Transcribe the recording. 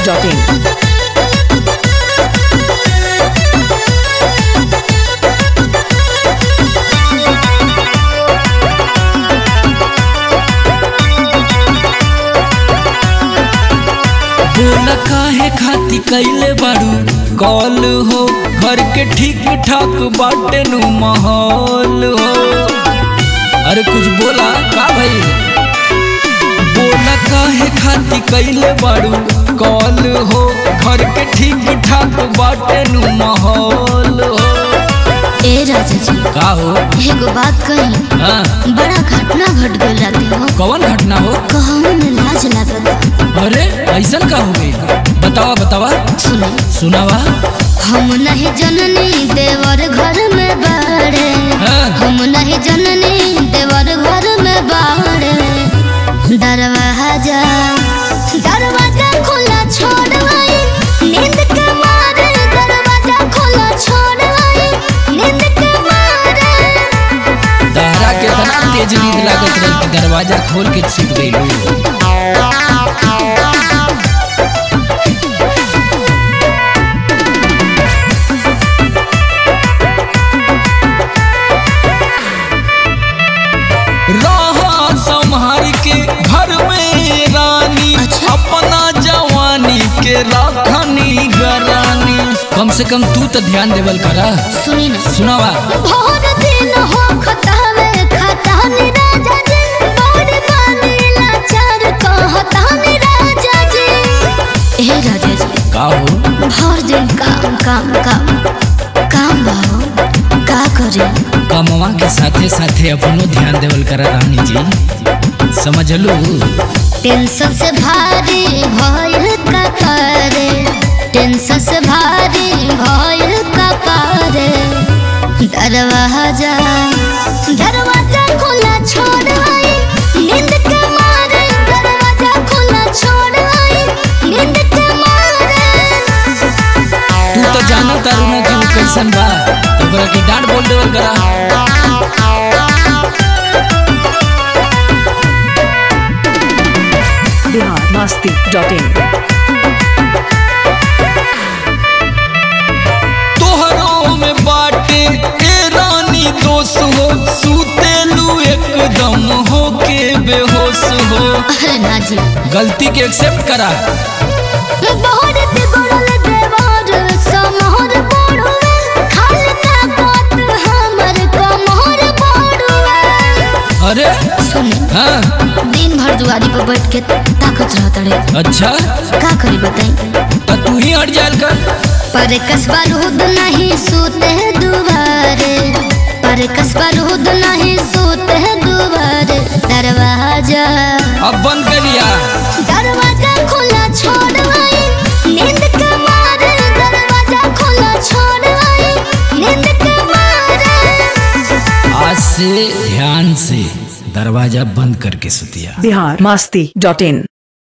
biharmasti.in बोला काहे खाती कैले बारू कॉल हो घर के ठीक ठाक बाटे नु माहौल हो अरे कुछ बोला का भाई बोला काहे खाती कैले बारू कॉल हो घर के ठीक ठाक बाटे नु माहौल हो ए राजा जी का हो एगो बात कही हाँ बड़ा घटना घट गई राते हो कौन घटना हो कहूँ में लाज लागल अरे ऐसन का हो गई बतावा बतावा सुने सुनावा हम नहीं जननी देवर घर में बाड़े हाँ। हम नहीं जननी देवर घर में बाड़े दरवाजा दरवाजा खुला छोड़ आई नींद के मारे दरवाजा खुला छोड़ आई नींद के मारे तहरा के तना तेज नींद लागत रही कि दरवाजा खोल के सुत गई रहा संभार के घर में रानी अच्छा। अपना जवानी के राखनी गरानी कम से कम तू तो ध्यान देवल करा सुनी ना सुनावा भोर दिन हो खतावे खतानी राजा जी बड़ पानी लाचार कहतानी राजा जी हे राजा जी का हो भर दिन काम काम काम काम बाहो का करे कमवा के साथे साथे अपनो ध्यान देवल करा रानी जी समझ लू टेंशन से भारी भय का करे टेंशन से भारी भय का करे दरवाजा दरवाजा खुला छोड़ आई नींद के मारे दरवाजा खुला छोड़ आई नींद के मारे तू तो जाना तारू ना कि वो कैसन बा तो ओकरा के डांट बोल देवल करा biharmasti.in तोहरों में बाटे ए रानी दोष हो सूतेलू एकदम हो के बेहोश हो अरे ना जी गलती के एक्सेप्ट करा बहुत बिगड़ल देवर समहर पड़ुए खाल का बात हमर कमहर पड़ुए अरे सुनी हाँ दिन भर दुआरी पर बैठ के ताकत रहत रे अच्छा का करी बताई तो तू ही हट जायल कर पर कसबा रूद नहीं सूते दुबारे पर कसबा रूद नहीं सूते दुबारे दरवाजा अब बंद करिया दरवाजा खुला छोड़ आई नींद के मारे दरवाजा खुला छोड़ आई नींद के मारे आज से ध्यान से दरवाजा बंद करके सुतिया biharmasti.in